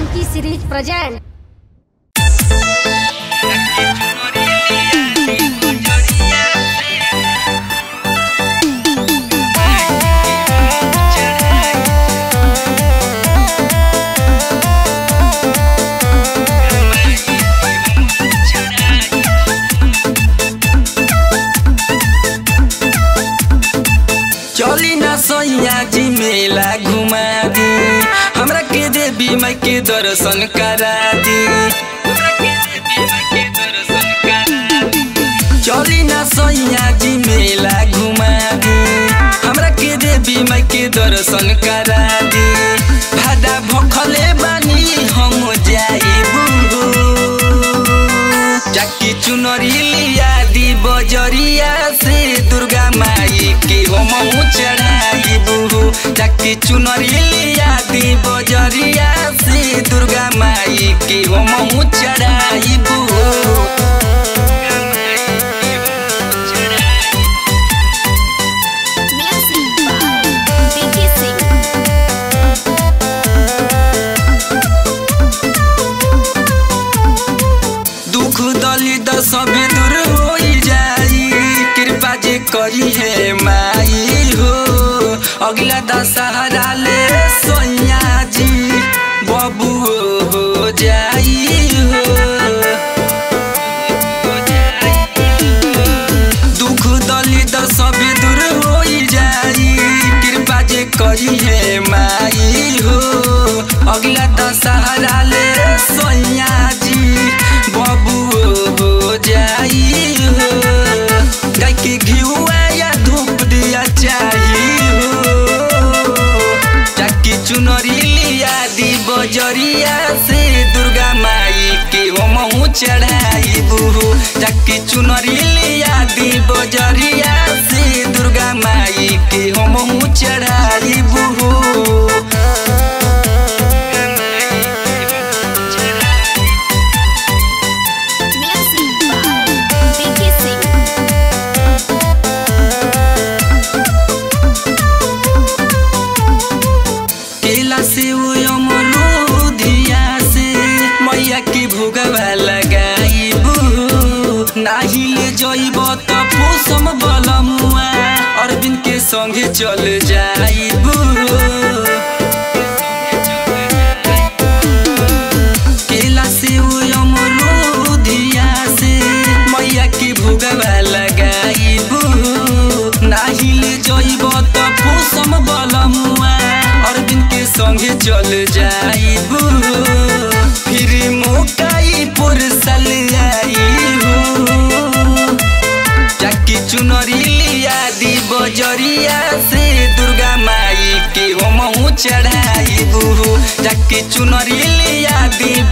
Funky series present. चली ना सैया जी मेला घुमा दी हमरा के देवी माई के दर्शन करा दी चली ना सैया जी मेला घुमा दी हमरा के देवी माई के दर्शन करा दी भादा भखले बानी हम जाइबू जाकी चुनरी लिया दी बजरिया से दुर्गा माई के हम चढ़ाइबू जाकी चुनरी लिया दी बजरिया से दुर्गा माई के हम चढ़ाइबू Music by Vicky Singh. दुख दलित सभी दूर हो जाई कृपा जे करी है माई हो अगला दशहरा ले सोया जी बबू हो जाई हो दुख दलित सभी दूर हो जाई कृपा जे करी है माई हो अगला दशहरा ले सोया जी बबू हो जाई हो गाय के घिउआ या धूप दिया चाहिए हो जाकी चुनरी लिया दी बजरिया से दुर्गा माई के हम चढ़ाइबू जाकी चुनरी लिया दी बजरिया से दुर्गा माई के हम चढ़ाइबू Music by Vicky Singh. केला से वो अमरूदिया से मैया के भोगवा लगाइबू नाही ले जइब त पोसम बलमुआ अरविंद के संगे चल जाइबू केला से वो अमरूदिया से मैया के भोगवा लगाइबू नाही ले जइब त पोसम बलमुआ अरविंद के संगे चल जाइबू फिर मोकाई पुरसल आइबू जाकी चुनरी लिया दी बजरिया से दुर्गा माई के हम चढ़ाइबू जाकी चुनरी लिया दी